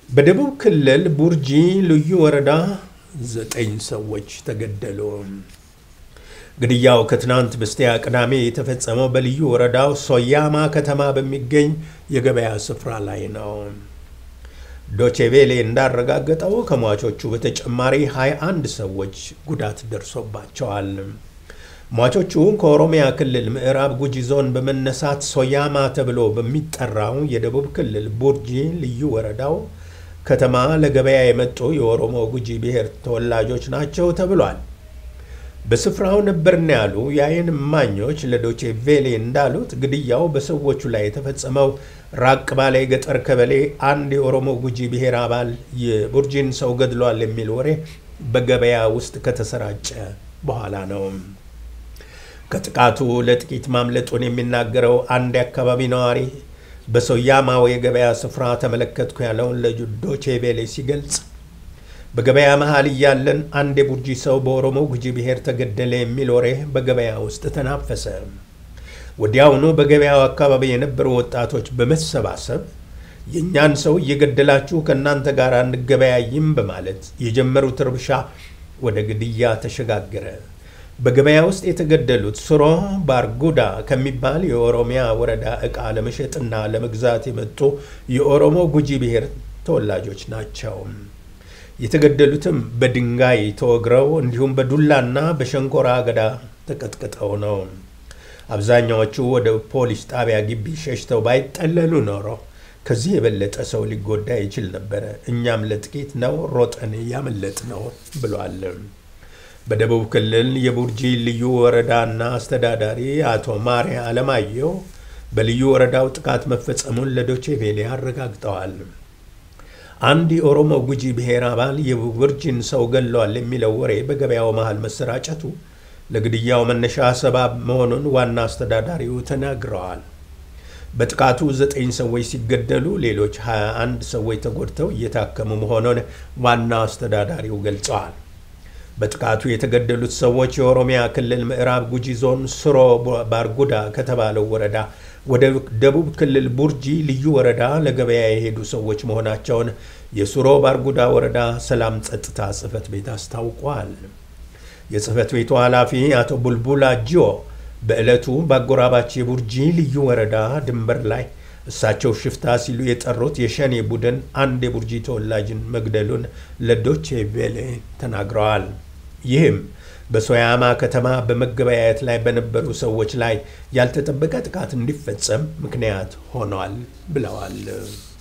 በደቡብ ክልል ቡርጂ ልዩ ወረዳ ዘጠኝ ሰዎች ተገደሉ። ግድያው ከትናንት በስቲያ ቅዳሜ የተፈጸመው በልዩ ወረዳው ሶያማ ከተማ በሚገኝ የገበያ ስፍራ ላይ ነው። ዶቼቬሌ እንዳረጋገጠው ከሟቾቹ በተጨማሪ 21 ሰዎች ጉዳት ደርሶባቸዋል። ሟቾቹ ከኦሮሚያ ክልል ምዕራብ ጉጂ ዞን በመነሳት ሶያማ ተብሎ በሚጠራው የደቡብ ክልል ቡርጂ ልዩ ወረዳው ከተማ ለገበያ የመጡ የኦሮሞ ጉጂ ብሔር ተወላጆች ናቸው ተብሏል። በስፍራው ነበርን ያሉ የዓይን እማኞች ለዶቼ ቬሌ እንዳሉት ግድያው በሰዎቹ ላይ የተፈጸመው ራቅ ባለ የገጠር ቀበሌ አንድ የኦሮሞ ጉጂ ብሔር አባል የቡርጂን ሰው ገድሏል የሚል ወሬ በገበያ ውስጥ ከተሰራጨ በኋላ ነው። ከጥቃቱ ለጥቂት ማምለጡን የሚናገረው አንድ የአካባቢ ነዋሪ በሶያማው የገበያ ስፍራ ተመለከትኩ ያለውን ለዶቼ ቬሌ ሲገልጽ በገበያ መሃል እያለን አንድ የቡርጂ ሰው በኦሮሞ ጉጂ ብሔር ተገደለ የሚል ወሬ በገበያ ውስጥ ተናፈሰ። ወዲያውኑ በገበያው አካባቢ የነበሩ ወጣቶች በመሰባሰብ የእኛን ሰው እየገደላችሁ ከእናንተ ጋር አንገበያይም በማለት የጀመሩት እርብሻ ወደ ግድያ ተሸጋገረ። በገበያ ውስጥ የተገደሉት ሱሮ ባርጉዳ ከሚባል የኦሮሚያ ወረዳ ዕቃ ለመሸጥና ለመግዛት የመጡ የኦሮሞ ጉጂ ብሔር ተወላጆች ናቸው። የተገደሉትም በድንጋይ ተወግረው እንዲሁም በዱላና በሸንኮራ አገዳ ተቀጥቅጠው ነው። አብዛኛዎቹ ወደ ፖሊስ ጣቢያ ግቢ ሸሽተው ባይጠለሉ ኖሮ ከዚህ የበለጠ ሰው ሊጎዳ ይችል ነበረ። እኛም ለጥቂት ነው ሮጠን ያመለጥ ነው ብሏል። በደቡብ ክልል የቡርጂ ልዩ ወረዳና አስተዳዳሪ አቶ ማሪያ አለማየሁ በልዩ ወረዳው ጥቃት መፈጸሙን ለዶቼ ቬሌ አረጋግጠዋል። አንድ የኦሮሞ ጉጂ ብሔር አባል የቡርጂን ሰው ገለዋል የሚለው ወሬ በገበያው መሃል መሰራጨቱ ለግድያው መነሻ ሰባብ መሆኑን ዋና አስተዳዳሪው ተናግረዋል። በጥቃቱ ዘጠኝ ሰዎች ሲገደሉ ሌሎች 21 ሰዎች ተጎድተው እየታከሙ መሆኑን ዋና አስተዳዳሪው ገልጸዋል። በጥቃቱ የተገደሉት ሰዎች የኦሮሚያ ክልል ምዕራብ ጉጂ ዞን ሱሮ ባርጉዳ ከተባለው ወረዳ ወደ ደቡብ ክልል ቡርጂ ልዩ ወረዳ ለገበያ የሄዱ ሰዎች መሆናቸውን የሱሮ ባርጉዳ ወረዳ ሰላም ጸጥታ ጽሕፈት ቤት አስታውቋል። የጽሕፈት ቤቱ ኃላፊ አቶ ቡልቡላ ጂዮ በዕለቱ በአጎራባች የቡርጂ ልዩ ወረዳ ድንበር ላይ እሳቸው ሽፍታ ሲሉ የጠሩት የሸኔ ቡድን አንድ የቡርጂ ተወላጅን መግደሉን ለዶቼ ቬሌ ተናግረዋል። ይህም በሶያማ ከተማ በመገበያየት ላይ በነበሩ ሰዎች ላይ ያልተጠበቀ ጥቃት እንዲፈጸም ምክንያት ሆኗል ብለዋል።